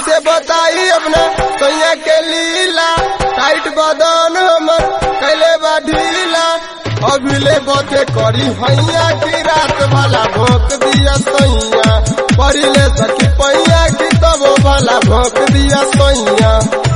कैसे बताई अपना सैया के लीला टाइट बदन हमर कैले बा ढीला अभिले बथे करी हैया की रात वाला भोंक दिया सैया पढ़िले सखी पैया की तब वाला भोंक दिया सैया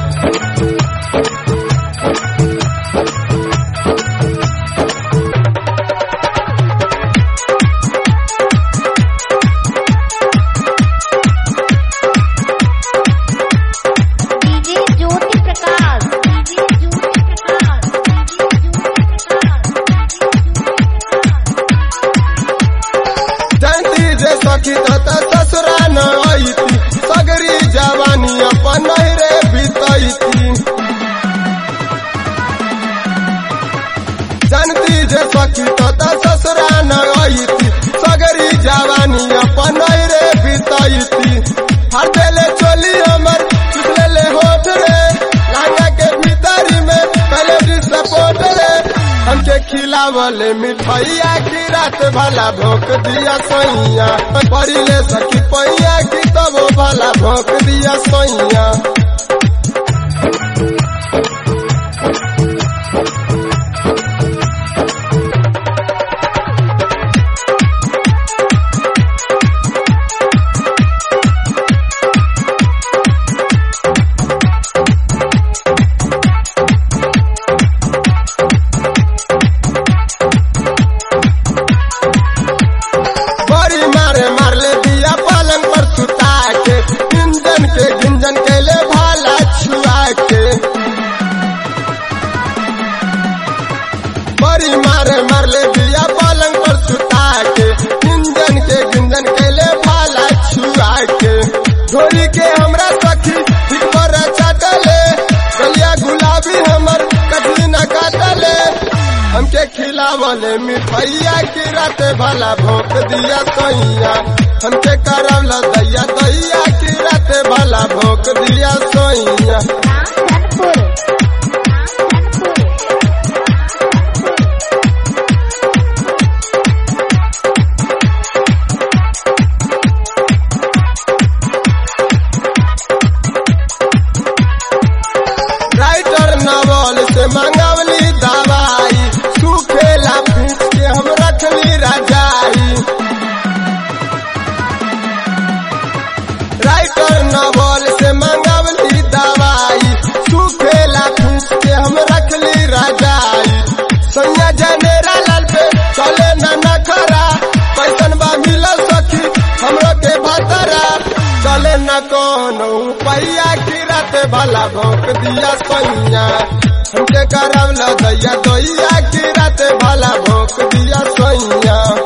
DJ Jyoti Prakash DJ Jyoti Prakash DJ Jyoti Prakash जानती जे सखी तथा ससुरा न आईती सगरी जवानी अपन नहरे बीतैती जानती जे सखी तथा ससुरा न आईती सगरी जवानी अपन नहरे बीतैती हर देले चोली हमर चुसले ले होठ रे लांगा के भीतरी में पहले डिसपोर्ट रे हमके खिलावले मिठाइया की रात भला भोंक दिया सैया पड़िले सखी पैया की तब भला भोंक दिया सैया बड़ी मारे मारले दिया पलंग पर सुता के इंजन के गिंजन कैले भाला छुआ के बड़ी मारे मारले दिया पलंग पर सुता के इंजन के गिंजन कैले भाला छुआ के ढोली के हमरा सखी ठीक पर चाटले गलिया गुलाबी हमर कटली न काटले हमके खिलावले मिठाइया की रात भला भोंक दिया सोइया हमके करवला दैया दैया की रात भला भोंक दिया सोइया रामधनपुर राइटर नवल से मंगवली दवाई सुखेला पीस के हम रखली रजाई राइटर नवल से मंगवली दवाई सुखेला पीस के हम रखली रजाई सैया जनेरा लाल पे चले न नखरा पैसन बा मिलल सखी हमरो के भतरा चले न कोनो पैया की रात भला भोंक दिया सैया हमके करवला दैया दैया की रात भला भोंक दिया सैया